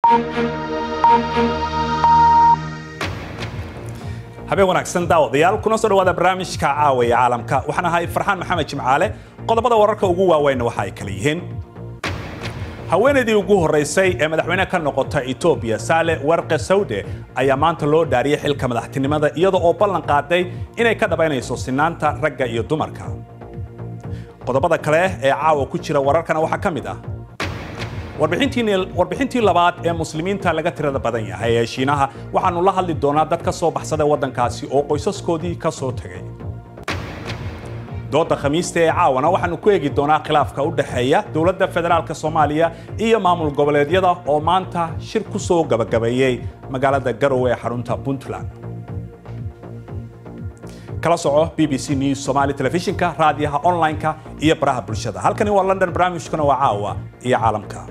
habeen wanaagsan daawadayaal kuna soo dhawaada barnaamijka caawa ee caalamka waxaan ahay farxaan maxamed jimcaale qodobada wararka ugu waaweyn waxa ay kala yihiin haweenaydii ugu horeysay ee madaxweyne ka noqota etoobiya saale warqe sawde ayaa maanta loo dhaariyey xilka madaxtinimada iyada oo ballan qaaday inay ka dhabaynayso sinaanta ragga iyo dumarka qodobada kale ee caawa ku jira wararkana waxaa ka mid ah warbixintii labaad ee muslimiinta laga tirada badan yahay ee shiinaha waxaanu la hadli doonaa dad ka soo baxsaday waddankaasi oo qoysaskoodii ka soo tegay dooda khamiista ee caawana waxaanu ku eegi doonaa khilaafka u dhexeeya dowladda federaalk soomaaliya iyo maamul goboleedyada oo maanta shir ku soo gabagabeeyey magaalada garowe ee xarunta puntland kala soco b b c news somali telefishinka raadiyaha online-ka iyo baraha bulshada halkani waa london barnaamijkuna waa caawa iyo caalamka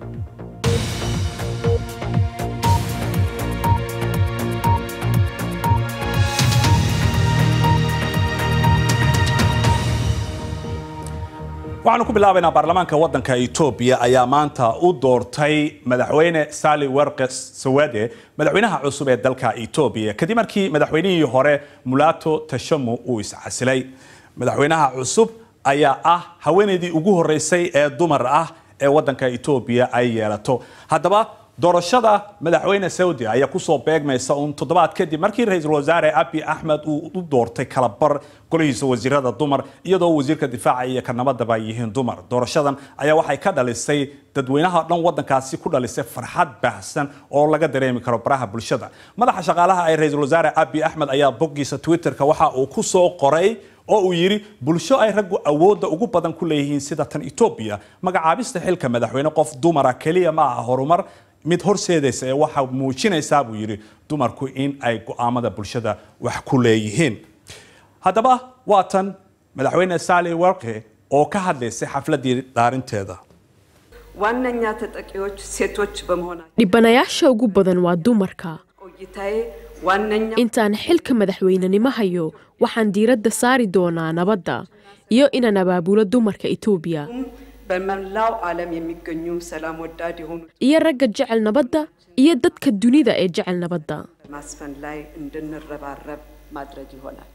waxaanu ku bilaabaynaa baarlamaanka waddanka etoobiya ayaa maanta u doortay madaxweyne sali werqe sawade madaxweynaha cusub ee dalka etoobiya kadib markii madaxweynihii hore mulato tashamu uu iscasilay madaxweynaha cusub ayaa ah haweenaydii ugu horeysay ee dumar ah ee waddanka etoobiya ay yeelato haddaba doorashada madaxweyne saudi ayaa kusoo beegmaysa uun toddobaad kadib markii ra-iisul wasaare abi axmed uu u doortay kalabar golihiisa wasiirada dumar iyadoo wasiirka difaaca iyo ka nabadaba ay yihiin dumar doorashadan ayaa waxay ka dhalisay dadweynaha dhan waddankaasi ku dhalisay farxad baahsan oo laga dareemi karo baraha bulshada madaxa shaqaalaha ee ra-iisul wasaare abi axmed ayaa boggiisa twitterka waxa uu ku soo qoray oo uu yidhi bulsho ay raggu awoodda ugu badan ku leeyihiin sida tan etoobiya magacaabista xilka madaxweyne qof dumara keliya ma aha horumar mid horseedaysa ee waxa muujinaysaa buu yidhi dumarku in ay go'aamada bulshada wax ku leeyihiin haddaba waa tan madaxweyne sali werke oo ka hadlaysay xafladii dhaarinteeda ዋነኛ ተጠቂዎች ሴቶች በመሆናቸው dhibanayaasha ugu badan waa dumarka ቆይታዬ ዋነኛ intaan xilka madaxweynenimo hayo waxaan diiradda saari doonaa nabadda iyo inaan abaabulo dumarka etoobiya በመላው ዓለም የሚገኙ ሰላም ወዳድ የሆኑ iyo ragga jecel nabadda iyo dadka dunida ee jecel nabadda ማስፈን ላይ እንድንረባረብ ማድረግ ይሆናል።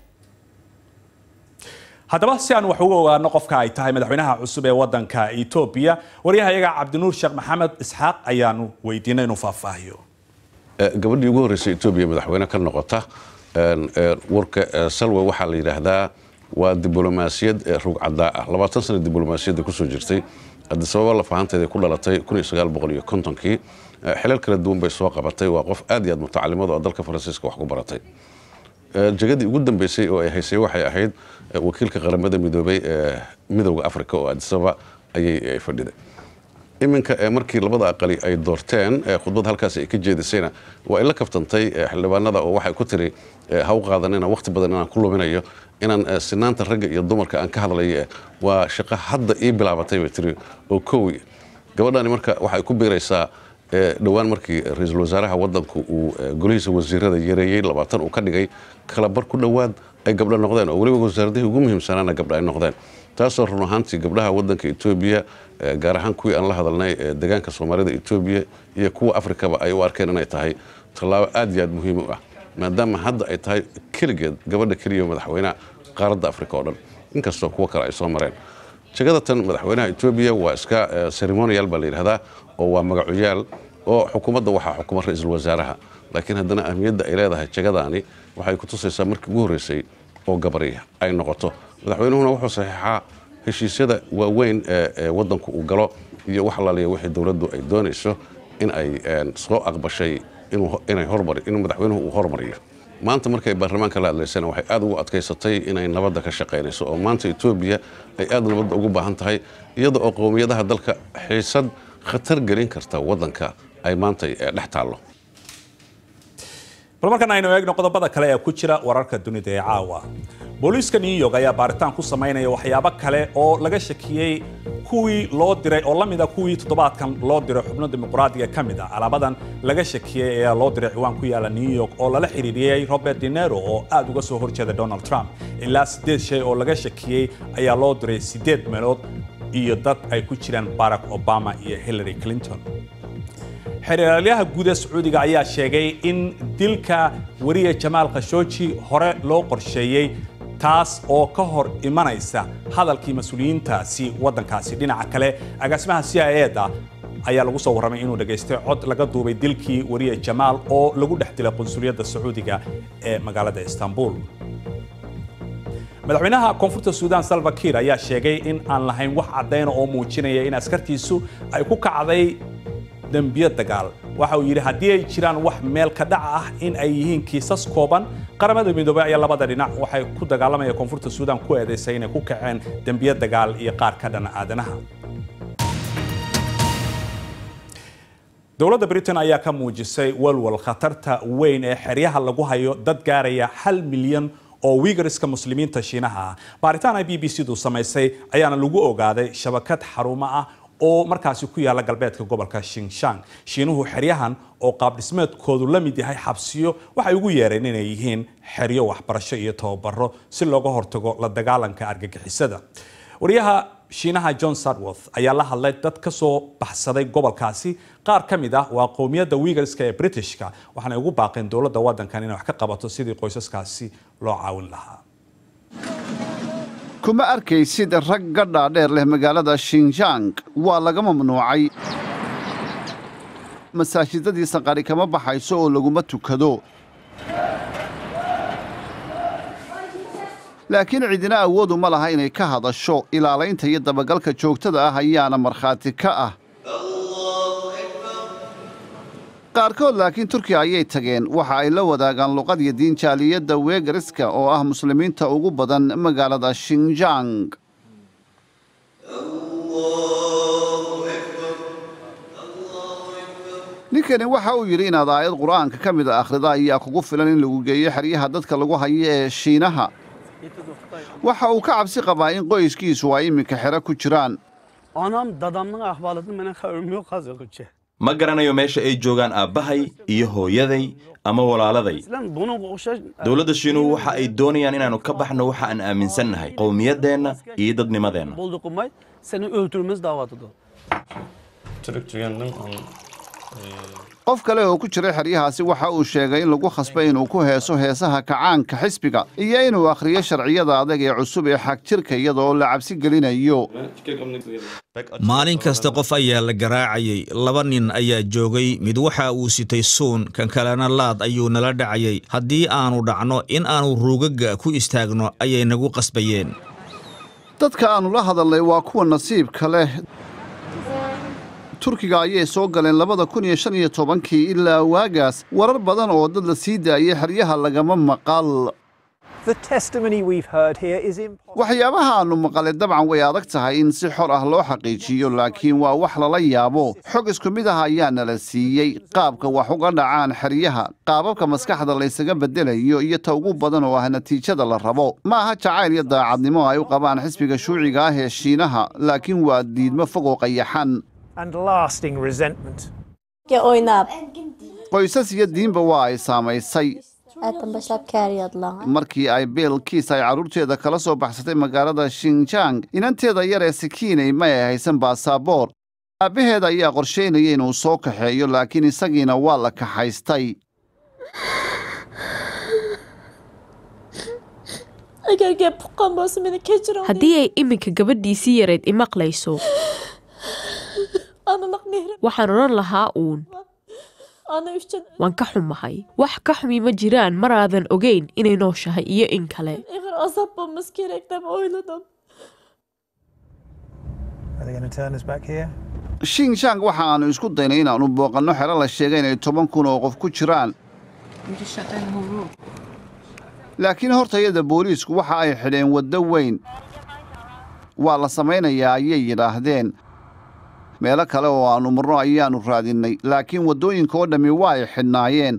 haddaba si aan wax uga ogaano qofka ay tahay madaxweynaha cusub ee waddanka etoobiya waryahayaga cabdinuur sheekh maxamed isxaaq ayaanu weydiinay inuu faahfaahiyo gabadhii ugu horreysay etoobiya madaxweyne ka noqota warka salwe waxaa la yidhaahdaa waa diblomaasiyad rugcadaa ah labaatan sana diblomaasiyadda kusoo jirtay adisababa lafahanteeda ku dhalatay kii xilal kala duwan bay soo qabatay waa qof aad iyo aad mutacalimada oo dalka faransiiska wax ku baratay jegadii ugu dambeysay oo ay haysay waxay ahayd wakiilka qaramada midoobay ee midowda africa oo adisababa ayay fadhiday iminka markii labada aqali ay doorteen khudbad halkaas ay ka jeedisayna waa ay la kaftantay xildhibaanada oo waxay ku tiri ha u qaadanina waqti badan inaan ku luminayo inaan sinaanta ragga iyo dumarka aan ka hadlayo waa shaqo hadda ii bilaabatay bay tiri oo kowi gabadhani marka waxay ku biiraysaa dhowaan markii ra-iisul wasaaraha wadanku uu golihiisa wasiirada yareeyey labaatan uu ka dhigay kalabar ku dhowaad ay gabdho noqdeen oo weliba wasaaradihii ugu muhiimsanaana gabdho ay noqdeen taasoo run ahaantii gabdhaha wadanka etoobiya gaar ahaan kuwii aan la hadalnay deegaanka soomaalida etoobiya iyo kuwa afrikaba ay u arkeen inay tahay tallaabo aad iyo aad muhiim u ah maadaama hadda ay tahay keligeed gabadha keliya madaxweynaha qaaradda afrika oo dhan inkastoo kuwo kale ay soo mareen jegada tan madaxweynaha etoobiya waa iska ceremonial baa la yidhahdaa oo waa magacoyaal oo xukuumadda waxaa xukuma ra-iisul wasaaraha laakiin haddana ahmiyadda ay leedahay jegadaani waxay ku tusaysaa markii ugu horreysay oo gabari ay noqoto madaxweynuhuna wuxuu saxiixaa heshiisyada waaweyn ee wadanku uu galo iyo wax alaaliya wixii dowladdu ay doonayso in ay soo aqbashay inay hormari inuu madaxweynuhu uu hormariyo maanta markay baarlamaanka la hadlaysana waxay aad ugu adkaysatay inay nabadda ka shaqaynayso oo maanta etoobiya ay aad nabadda ugu baahan tahay iyada oo qowmiyadaha dalka xiisad khatar gelin karta waddanka ay maanta dhex taallo bal markan aynu eegno qodobada kale ee ku jira wararka dunida ee caawa booliiska new york ayaa baaritaan ku samaynaya waxyaabo kale oo laga shakiyey kuwii loo diray oo lamida kuwii toddobaadkan loo diray xubno dimuqraadiga ka mid ah alaabadan laga shakiyey ayaa loo diray ciwaan ku yaala new york oo lala xiriiriyey robert dinero oo aad uga soo horjeeda donald trump ilaa siddeed shay oo laga shakiyey ayaa loo diray siddeed meelood iyo dad ay ku jiraan barack obama iyo hillary clinton xeeralyaha guud ee sacuudiga ayaa sheegay in dilka weriye jamaal khashooji hore loo qorsheeyey taas oo ka hor imanaysa hadalkii mas-uuliyiintaasi waddankaasi dhinaca kale agaasimaha c i eda ayaa lagu soo warramay inuu dhegaystay cod laga duubay dilkii weriye jamaal oo lagu dhex dilay qunsuliyadda sacuudiga ee magaalada istanbul madaxweynaha koonfurta suudaan salva kiir ayaa sheegay in aan lahayn wax caddayna oo muujinaya in askartiisu ay ku kacday dembiyo dagaal waxa uu yidhi haddii ay jiraan wax meel ka dhac ah in ay yihiin kiisas kooban qaramada midoobey ayaa labada dhinac waxay ku dagaalamaya koonfurta suudaan ku eedaysay inay ku kaceen dembiyo dagaal iyo qaar ka dhan aadanaha dowladda britain ayaa ka muujisay walwal khatarta weyn ee xeryaha lagu hayo dad gaaraya hal milyan oo wiigariska muslimiinta shiinaha ah baaritaan ay b b c du samaysay ayaana lagu ogaaday shabakad xarumo ah oo markaasi ku yaala galbeedka gobolka shinshan shiinuhu xeryahan oo qaabdhismeedkoodu la mid yahay xabsiyo waxay ugu yeereen inay yihiin xeryo waxbarasho iyo tababaro si looga hortago la dagaalanka argagixisada wariyaha shiinaha john sadworth ayaa la hadlay dad ka soo baxsaday gobolkaasi qaar ka mid ah waa qowmiyadda wiigarska ee britishka waxaanay ugu baaqeen dowladda waddankan inay wax ka qabato sidii qoysaskaasi loo caawin lahaa kuma arkaysid rag gadhaa dheer leh magaalada shinjang waa laga mamnuucay masaajidadiisa qari kama baxayso oo laguma tukado laakiin cidina awoodu ma laha inay ka hadasho ilaalaynta iyo dabagalka joogtada ah ayaana markhaati ka ah qaarkood laakiin turkiya ayay tageen waxa ay la wadaagaan luqad iyo diin jaaliyadda weegariska oo ah muslimiinta ugu badan magaalada shinjang ninkani waxa uu yidhi inaad aayad qur'aanka ka mid a akhrida ayaa kugu filan in lagu geeyo xeryaha dadka lagu hayo ee shiinaha waxa uu ka cabsi qabaa in qoyskiisu ay iminka xero ku jiraan Anam dadamның ahvalatını mənə xəbərim yox hazırlıqca. ma garanayo meesha ay joogaan aabbahay iyo hooyaday ama walaaladay Sizlər bunu oxşar dowladda shiinuhu waxa ay doonayaan inaannu ka baxno waxa aan aaminsannahay qowmiyaddeenna iyo dadnimadeenna bolduqumay səni öldürməz davadıdır. qof kale oo ku jiray xeryahaasi waxa uu sheegay in lagu khasbay inuu ku heeso heesaha kacaanka xisbiga iyo inuu akhriyo sharciyada adag ee cusub ee xagjirka iyadoo la cabsi gelinayo maalin kasta qof ayaa la garaacayay laba nin ayaa joogay mid waxa uu sitay suun kan kalena laad ayuu nala dhacayay haddii aanu dhacno in aanu ruugaga ku istaagno ayay nagu qasbayeen dadka aannu la hadalnay waa kuwa nasiibka leh turkiga ayay soo galeen labada kun iyo shan iyo tobankii ilaa waagaas warar badan oo dad la sii daayay xeryaha lagama maqal waxyaabaha aannu maqalay dabcan way adag tahay in si xor ah loo xaqiijiyo laakiin waa wax lala yaabo xog isku mid ah ayaa nala siiyey qaabka wax uga dhacaan xeryaha qaababka maskaxda laysaga beddelayo iyo ta ugu badan oo ah natiijada la rabo ma aha jacayl iyo daacadnimo ay u qabaan xisbiga shuuciga ah ee shiinaha laakiin waa diidmo fog oo qayaxan qoysas iyo diinba waa ay saamaysay markii ay beelkiis ay carruurteeda kala soo baxsatay magaalada shinjang inanteeda yar ee sikiinay ma ay haysan baasaboor aabbaheeda ayaa qorshaynaya inuu soo kaxeeyo laakiin isagiina waa la kaxaystay haddii ay iminka gabadhiisii yareyd imaqlayso waxaan odhan lahaa uun waan ka xumahay wax ka xumi ma jiraan maraadan ogayn inay nooshahay iyo in kale shinjang waxa aannu isku daynay inaannu booqanno xero la sheegay inay toban kun oo qof ku jiraan laakiin hortayada booliisku waxa ay xidheen waddo weyn waa la samaynayaa ayay yidhaahdeen meelo kale oo aannu marno ayaannu raadinnay laakiin waddooyinka oo dhammi waa ay xidhnaayeen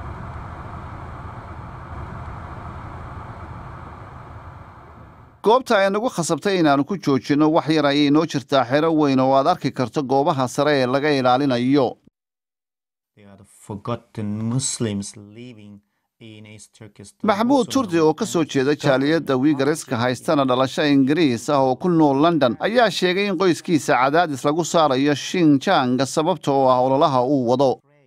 goobta ay nagu khasabtay inaannu ku joojinno wax yar ayay noo jirtaa xero weyn oo aad arki karto goobaha sare ee laga ilaalinayo maxamuud turdi oo ka soo jeeda jaaliyadda wiigariska haystana dhalasho ingiriis ah oo ku nool london ayaa sheegay in qoyskiisa cadaadis lagu saarayo shinjang sababta oo ah ololaha uu wado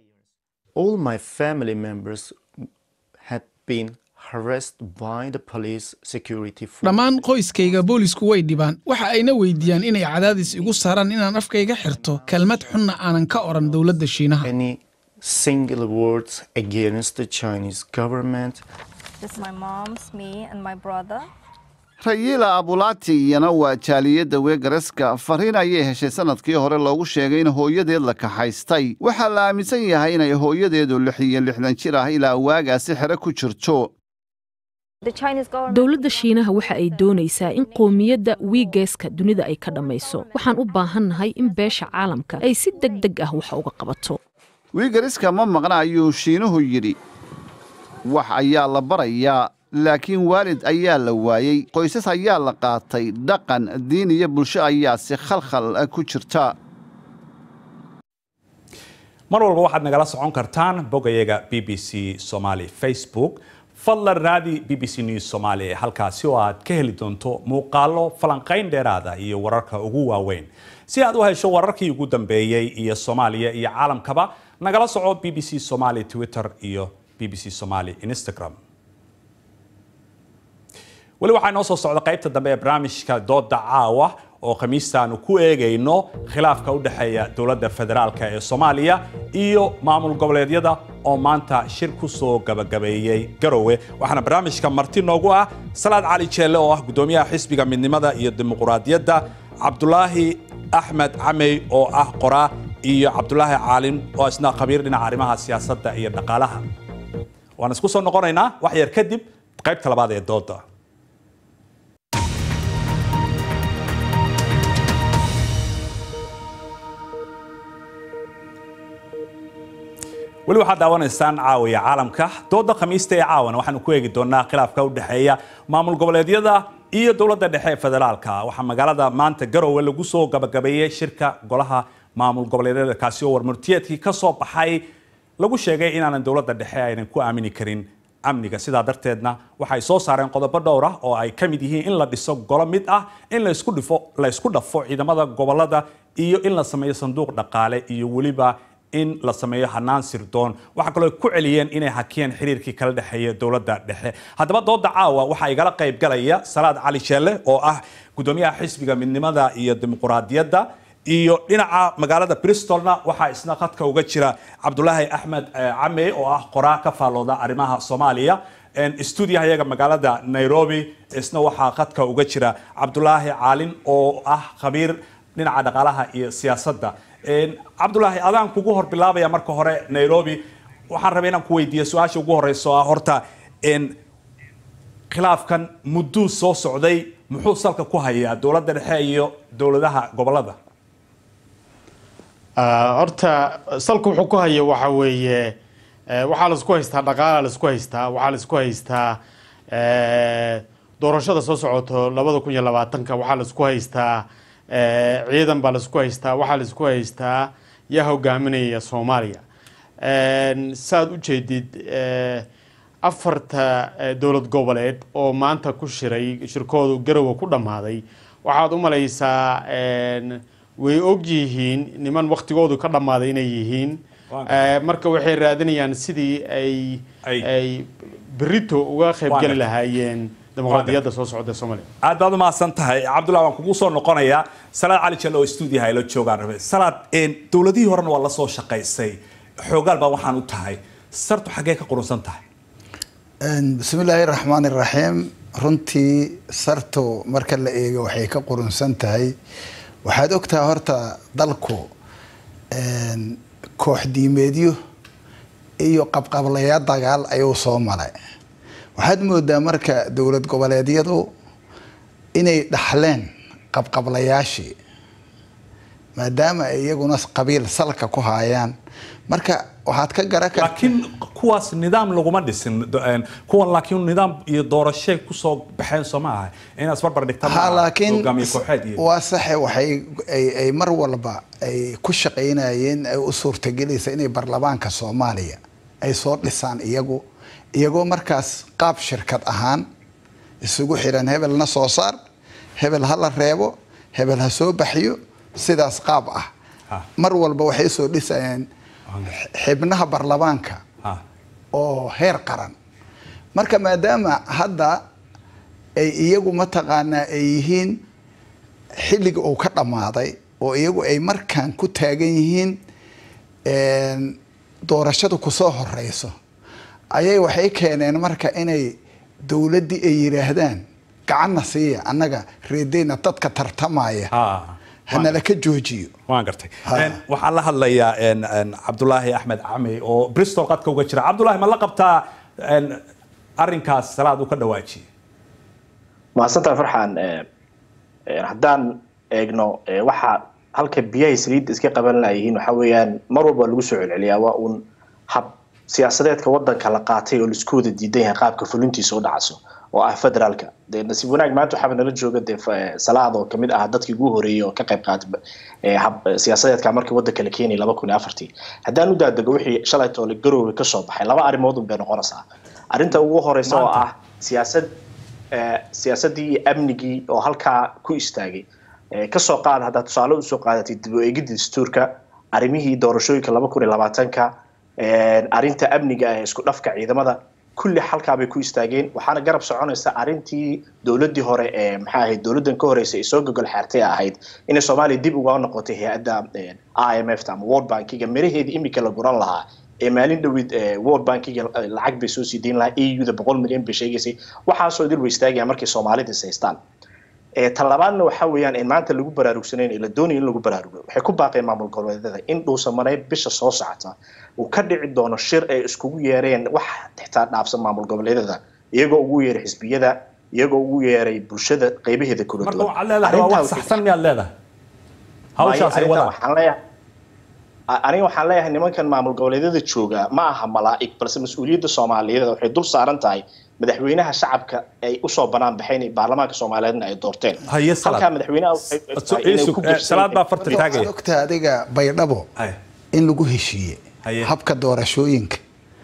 dhammaan qoyskayga boolisku way dhibaan waxa ayna weydiiyaan inay cadaadis igu saaraan inaan afkayga xirto kelmad xunna aanan ka odhan dowladda shiinaha rayila abulati iyana waa jaaliyadda weegaraska fariin ayay heshay sanadkii hore loogu sheegay in hooyadeed la kaxaystay waxaa la aaminsan yahay inay hooyadeedu lix iyo lixdan jir ah ilaa waagaasi xere ku jirto dowladda shiinaha waxa ay doonaysaa in qoomiyadda wiigeeska dunida ay ka dhammayso waxaan u baahannahay in beesha caalamka ay si deg deg ah wax uga qabato wiigariska ma maqna ayuu shiinuhu yidhi wax ayaa la barayaa laakiin waalid ayaa la waayey qoysas ayaa la qaatay dhaqan diin iyo bulsho ayaa si khalkhal ku jirta mar walba waxaad nagala socon kartaan bogayaga b b c somaali facebook fadlan raadi b b c news somaali halkaasi oo aad ka heli doonto muuqaallo falanqayn dheeraada iyo wararka ugu waaweyn si aad u hesho wararkii ugu dambeeyey iyo soomaaliya iyo caalamkaba nagala soco b b c somaali twitter iyo b b c somaali instagram weli waxaa inoo soo socda qaybta dambe ee barnaamijka dooda caawa oo khamiistaanu ku eegayno khilaafka u dhexeeya dowladda federaalk ee soomaaliya iyo maamul goboleedyada oo maanta shir ku soo gabagabeeyey garowe waxaana barnaamijka marti noogu ah salaad cali jeelle oo ah guddoomiyaha xisbiga midnimada iyo dimuquraadiyadda cabdulaahi axmed camey oo ah qoraa iyo cabdulaahi caalin oo isna khabiir dhinaca arrimaha siyaasadda iyo dhaqaalaha waan isku soo noqonaynaa wax yar kadib qaybta labaad ee dooda weli waxaad daawanaysaan caawiya caalamka dooda khamiista ee caawana waxaanu ku eegi doonaa khilaafka u dhexeeya maamul goboleedyada iyo dowladda dhexe ee federaalka waxaa magaalada maanta garowe lagu soo gabagabeeyey shirka golaha maamul goboleedyada kaasi oo warmurtiyeedkii ka soo baxay lagu sheegay inaanan dowladda dhexe aynan ku aamini karin amniga sidaa darteedna waxay soo saareen qodobo dhowr ah oo ay ka mid yihiin in la dhiso golo mid ah in laisku dhifo la isku dhafo ciidamada gobolada iyo in la sameeyo sanduuq dhaqaale iyo weliba in la sameeyo hanaan sirdoon waxaa kaloo ku celiyeen inay hakiyeen xiriirkii kala dhexeeya dowladda dhexe haddaba dooda caawa waxaa igala qayb galaya salaad cali sheelle oo ah guddoomiyaha xisbiga midnimada iyo dimuquraadiyadda iyo dhinaca magaalada bristolna waxaa isna khadka uga jira cabdulaahi axmed came oo ah qoraa ka faallooda arrimaha soomaaliya stuudiyaha yaga magaalada nairobi isna waxaa khadka uga jira cabdulaahi caalin oo ah khabiir dhinaca dhaqaalaha iyo siyaasadda cabdulaahi adaan kugu hor bilaabaya marka hore nairobi waxaan rabay inaan ku weydiiya su-aasha ugu horeysa oo ah horta khilaafkan mudduu soo socday muxuu salka ku hayaa dowladda dhexe iyo dowladaha gobolada horta salka wuxuu ku haya waxa weeye waxaa laisku haystaa dhaqaala laisku haystaa waxaa laisku haystaa doorashada soo socoto labada kun iyo labaatanka waxaa laisku haystaa ciidan baa laisku haystaa waxaa laisku haystaa yaa hogaaminaya soomaaliya saaad u jeedid afarta dowlad goboleed oo maanta ku shiray shirkoodu garowa ku dhammaaday waxaad u malaysaa way og yihiin niman waktigoodu ka dhammaaday inay yihiin marka waxay raadinayaan sidii ay ay berito uga qaybgeli lahaayeen dimuqraadiyadda soo socda soomaaliya aad baad u mahadsan tahay cabdullah waan kugu soo noqonayaa salaad cali jelle oo stuudiyaha ila joogaan rabe salaad dowladihii horena waa la soo shaqaysay xoogaal baa waxaan u tahay sartu xaggee ka qurunsan tahay bismillaahi raxmaani raxiim runtii sartu marka la eego waxay ka qurunsan tahay waxaad ogtahay horta dalku koox diimeedyo iyo qabqablayaa dagaal ayuu soo maray waxaad moodaa marka dowlad goboleedyadu inay dhaxleen qabqablayaashii maadaama ay iyaguna qabiil salka ku haayaan marka waxaad ka gara laakiin kuwaas nidaam laguma dhisin kuwan laakiin nidaam iyo doorashay kusoo baxeen soo ma aha inaad isbarbar dhigta ha laakiin hogaamiye kooxeed iyo waa saxe waxay ay ay mar walba ay ku shaqaynayeen ay u suurtagelaysa inay baarlamaanka soomaaliya ay soo dhisaan iyagu iyagoo markaas qaab shirkad ahaan isugu xiran hebelna soo saar hebel ha la reebo hebel ha soo baxiyo sidaas qaab ah mar walba waxay soo dhisayeen xibnaha baarlamaanka oo heer qaran marka maadaama hadda ay iyagu mataqaanaa ay yihiin xilliga uu ka dhammaaday oo iyagu ay markaan ku taagan yihiin doorashadu kusoo horeyso ayay waxay keeneen marka inay dowladdii ay yidhaahdaan gacanna siiya annaga reedeyna dadka tartamaya hanala ka joojiyo waan gartay waxaan la hadlayaa cabdulaahi axmed cami oo bristol qadka uga jira cabdulaahi ma la qabtaa arrinkaas salaad uu ka dhawaajiyey mahadsantaha farxaan haddaan eegno waxa halka biyahay saliidda iska qaban layihiin waxa weeyaan mar walba lagu soo celceliyaa waa uun hab siyaasadeedka wadanka la qaatay oo laisku wada diidan yahay qaabka fulintiisa u dhacaso oo ah federaalka dee nasiib wanaag maanta waxaaba nala jooga dee salaad oo kamid ah dadkii ugu horeeyey oo ka qayb qaatay hab siyaasadeedka markii wadanka la keenayay laba kun iyo afartii haddaan u daadego wixii shalay toole garoowe kasoo baxay laba arrimood un bay noqonaysaa arrinta ugu horeysa oo ah siyaasad siyaasaddii iyo amnigii oo halkaa ku istaagay kasoo qaad haddaa tusaale usoo qaadatay dib u eegidda dastuurka arrimihii doorashooyinka laba kun iyo labaatanka arrinta amniga ee isku dhafka ciidamada kulli halkaabay ku istaageen waxaana garab soconaysa arrintii dowladdii hore ee maxaa ahayd dowladdan ka horeysa ee soo gogol xeertay ahayd inay soomaaliya dib uga noqotay hay-adda i m f ta ama world bankiga miraheedii imika la guran lahaa ee maalin dhowid world bankiga lacag bay soo sii dayn lahaa e u da boqol milyan bay sheegaysay waxaasoo dil way istaagayaan markay soomaalida is haystaan tan labaadna waxa weeyaan in maanta lagu baraarugsanayn ee la doonaya in lagu baraarugo waxay ku baaqeen maamul goboleedyada in dhuusamareeb bisha soo socota uu ka dhici doono shir ay iskugu yeereen wax xitaa dhaafsan maamul goboleedyada iyagoo ugu yeeray xisbiyada iyagoo ugu yeeray bulshada qeybaheeda kala marka waxaad leedahay waa wax saxsan miyaad leedahay hawshaas ay wadaan waxaan leeyahay aniga waxaan leeyahay nimankan maamul goboleedyada jooga ma aha malaa'ig balse mas-uuliyadda soomaaliyeed waxay dul saaran tahay madaxweynaha shacabka ay usoo banaan baxeen baarlamaanka soomaaliyeedna ay doorteen halkaa madaxweynaha baa farta taagaya ogta adiga baydhabo in lagu heshiiye habka doorashooyinka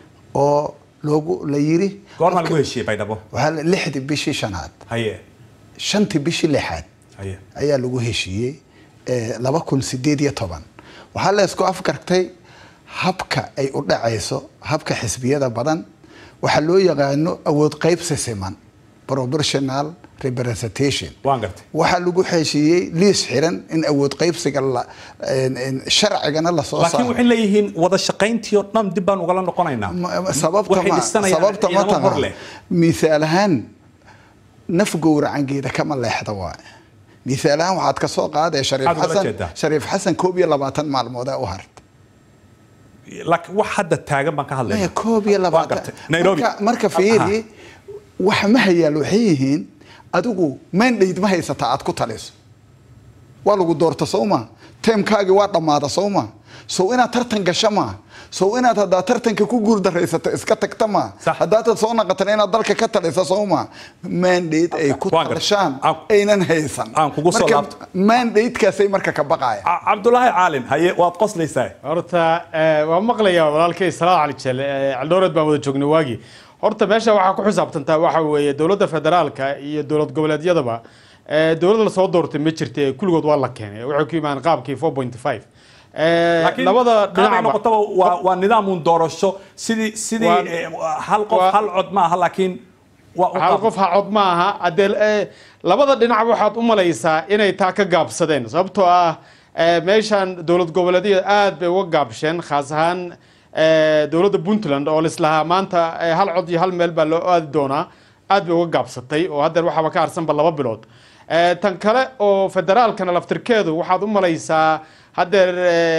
oo loogu la yiri goorma lagu heshiiyey baydhabo waxaa lixdii bishii shanaad haye shantii bishii lixaad haye ayaa lagu heshiiyey laba kun sideed iyo toban waxaa la isku afgartay habka ay u dhacayso habka xisbiyada badan waxaa loo yaqaano awood qaybsi siman proportional representation waan gartay waxaa lagu heshiiyey liis xiran in awood qaybsiga la sharcigana lasoo laakiin waxay leeyihiin wada shaqayntii oo dhan dib baan ugala noqonaynaa sababta ma sababta ma taha misaal ahaan naf gowracangeeda kama leexda waaye misaal ahaan waxaad ka soo qaadee shariif xasan shariif xasan koob iyo labaatan maalmood ee u harta laakiin wax hadda taagan baan ka hadlaya koob iyo labaatan nairobi marka fiiri wax ma hayaal waxay yihiin adigu mandate ma haysata aad ku taliso waa lagu doorta soo ma teemkaagii waa dhammaada soo ma sow inaad tartan gasho ma sow inaad haddaa tartanka ku guuldaraysato iska tagta ma haddaatad soo naqatan inaad dalka ka talisa soo ma mandate ay ku talashaan aynan haysan mandatekaasay marka ka baqaya cabdulaahi caalin haye waad qoslaysaa horta waa maqlayaa walaalkay salaad cali jelle caldhowreed baan wada joognay waagii horta meesha waxaa ku xisaabtantaa waxa weeye dowladda federaalka iyo dowlad goboleedyadaba dowladda lasoo doortay ma jirta kulligood waa la keenay waxay ku yimaadeen qaabkii four point five labada dhinac noqotaba waa waa nidaam uun doorasho sidii sidii hal qof hal cod ma aha laakiin hal qof ha cod ma aha haddee labada dhinac waxaad u malaysaa inay taa ka gaabsadeen sababtoo ah meeshan dowlad goboleedyada aad bay uga gaabsheen khaas ahaan dowladda puntland oo lislahaa maanta hal cod iyo hal meel baa loo aadi doonaa aad bay uga gaabsatay oo haddeer waxaaba ka harsanba laba bilood tan kale oo federaalkana laftirkeedu waxaad u malaysaa haddeer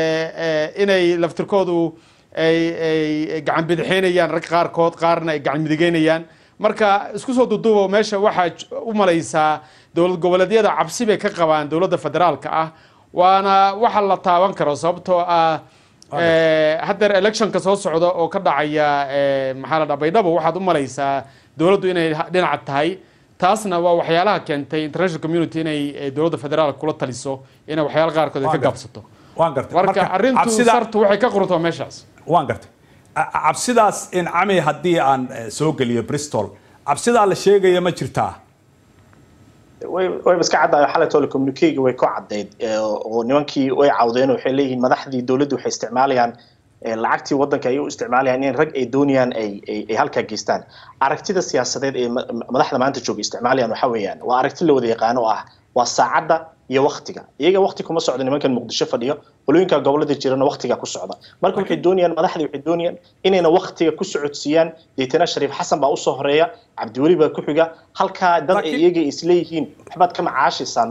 inay laftirkoodu ay gacan bidixeynayaan rag qaarkood qaarna ay gacan midigeynayaan marka isku soo duuduuba meesha waxaa u malaysaa dowlad goboleedyada cabsi bay ka qabaan dowladda federaalka ah waana waxa la taaban karo sababtoo ah haddeer electionka soo socda oo ka dhacaya maxaa la dhaa baydhabo waxaad u malaysaa dowladdu inay dhinaca tahay taasna waa waxyaalaha keentay international community inay dowladda federaalka kula taliso inay waxyaala qaarkood ay ka gaabsato waan gartay marka arrintu sartu waxay ka quruntaa meeshaas waan gartay cabsidaas in cami haddii aan soo geliyo bristol cabsidaa la sheegaya ma jirtaa way way iska caddahay xalay telecommunicate way ku caddayd oo nimankii way cawdeen waxay leeyihiin madaxdii dowladdu waxay isticmaalayaan lacagtii waddanka ay u isticmaalayaan in rag ay doonayaan ay ay halkaa geystaan aragtida siyaasadeed ee madaxda maanta jooga isticmaalayaan waxa weeyaan waa aragti la wada yaqaano oo ah waa saacadda iyo waktiga iyaga wakti kuma socdo nimankan muqdisho fadhiyo qolooyinka gobolada jirana waktiga ku socda marka waxay doonayaan madaxdii waxay doonayaan inayna waktiga ku socodsiiyaan deetana shariif xasan baa usoo horeeya cabdiweli baa ku xiga halkaa dad ay iyaga isleeyihiin waxbaad ka macaashaysaan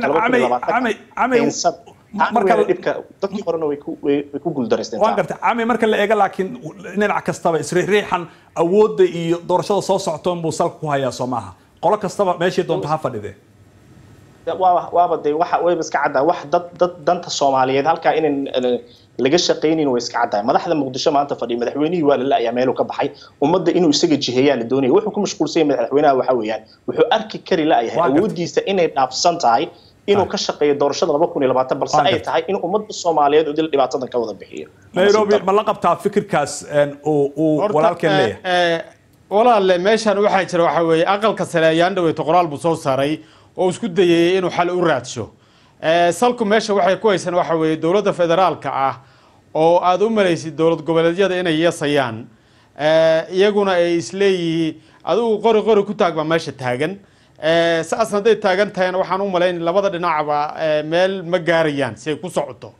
mustaqbalka dhibka dadkii horena way ku guuldareysteen waan gartay cami marka la eego laakiin dhinac kastaba isriixriixan awoodda iyo doorashada soo socto inbuu salka ku hayaa soo maaha qolo kastaba meeshii doonta ha fadhidee waaba waaba dee waxa wayba iska caddahay wax dad dad danta soomaaliyeed halkaa inan laga shaqaynin way iska caddahay madaxda muqdisho maanta fadhiya madaxweynihii waa la la'ayaa meeluu ka baxay ummadda inuu isaga jiheeyaa la doonaya wuxuu ku mashquulsan yahay madaxweynaha waxa weeyaan wuxuu arki kari la'yahay awooddiisa inay dhaafsan tahay inuu ka shaqeeyo doorashada laba kun iyo labaatan balse ay tahay in ummadda soomaaliyeed oo dil dhibaatadan ka wada bixiyo nairobi ma la qabtaa fikirkaas uu walaalkeen leeyahay walaalle meeshan waxaa jira waxa weeye aqalka sare ayaan dhaweyto qoraal buu soo saaray oo isku dayayay inuu xal u raadsho salku meesha waxay ku haysan waxa weeye dowladda federaalka ah oo aada u malaysid dowlad goboleedyada inay yeesayaan iyaguna ay isleeyihiin adigu qori qori ku taag baa meesha taagan saas hadday taagan tahayna waxaan u malayn labada dhinacba meel ma gaarayaan si ay ku socoto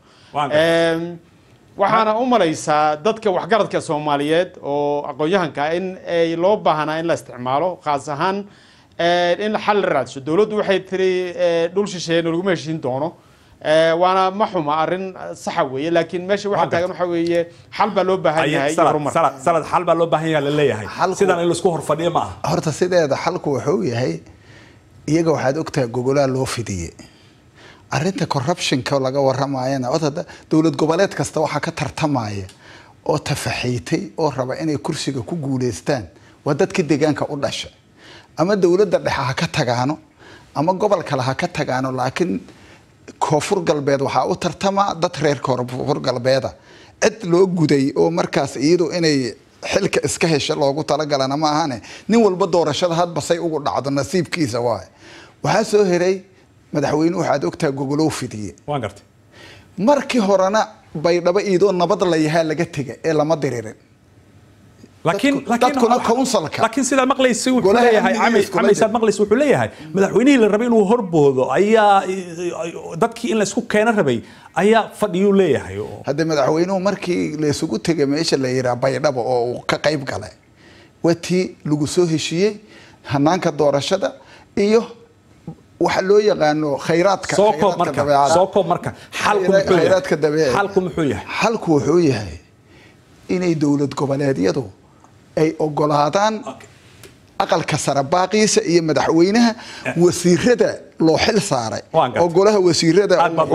waxaana u malaysaa dadka waxgaradka soomaaliyeed oo aqoon-yahanka in ay loo baahnaa in la isticmaalo khaas ahaan in xal la raadso dowladdu waxay tiri dhul shisheeye nalaguma heshiin doono waana ma xuma arrin saxa weeye laakiin meesha waxaa taagan waxa weeye xal baa loo baahan yahay horumar sanad xal baa loo baahan yahay la leeyahay sidan in laisku horfadhiyo ma aha horta sideeda xalku wuxuu yahay iyaga waxaad ogtahay gogolaa loo fidiyey arrinta corruptionka laga waramayana odada dowlad goboleed kasta waxaa ka tartamaya oo tafaxiitay oo raba inay kursiga ku guuleystaan waa dadka deegaanka u dhashay ama dowladda dhexe ha ka tagaano ama gobol kale ha ka tagaano laakiin koonfur galbeed waxaa u tartama dad reer koonfur galbeeda cid loo guday oo markaas iyadu inay xilka iska hesha loogu talagalana ma ahane nin walba doorashada hadba say ugu dhacdo nasiibkiisa waay waxaa soo heray madaxweyne waxaad ogtaha gogolow fidiye waan gartay markii horena baydhabo iidoo nabad la yahaa laga tega ee lama diririn laakiin dadkuna counsilka laakiin sidaa maqlaysa wuxuu leeyahay camaysaad maqlaysa wuxuu leeyahay madaxweynihii la rabay inuu horboodo ayaa dadkii in laysku keeno rabay ayaa fadhiyuu leeyahay hadde madaxweynuhu markii laysugu tegay meesha la yiraa baydhabo oo uu ka qayb galay waa tii lagu soo heshiiyey hanaanka doorashada iyo waxa loo yaqaano khayraadka soo koob marka soo koob marka xalku muxuu yahay khayraadka dabiiciga xalku muxuu yahay xalku wuxuu yahay inay dowlad goboleedyadu ay ogolaadaan aqalka sare baaqiisa iyo madaxweynaha wasiirada loo xil saaray oo golaha wasiirada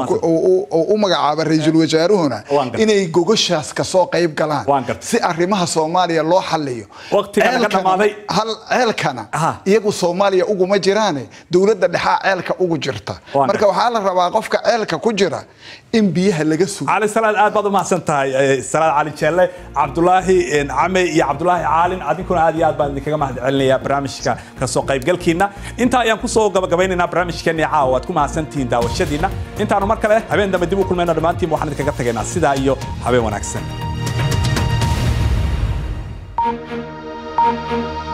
u magacaaba ra-iisul wasaaruhuna inay gogoshaas kasoo qayb galaan si arrimaha soomaaliya loo xaliyo ceelkana iyagu soomaaliya uguma jiraane dowladda dhexaa ceelka ugu jirta marka waxaa la rabaa qofka ceelka ku jira in biyaha laga sugo cali salaad aad baad u mahadsan tahay salaad cali jeelle cabdulaahi came iyo cabdulaahi caalin adinkuna aad iyo aad baan idinkaga mahad celinaya barnaamijka kasoo qaybgalkiina intaa ayaan kusoo gabagabaynaynaa barnaamijkeeni caawa waad ku mahadsantihiin daawashadiina intaanu mar kale habeen dambe dib u kulmayno dhammaantiin waxaan idinkaga tagaynaa sidaa iyo habeen wanaagsan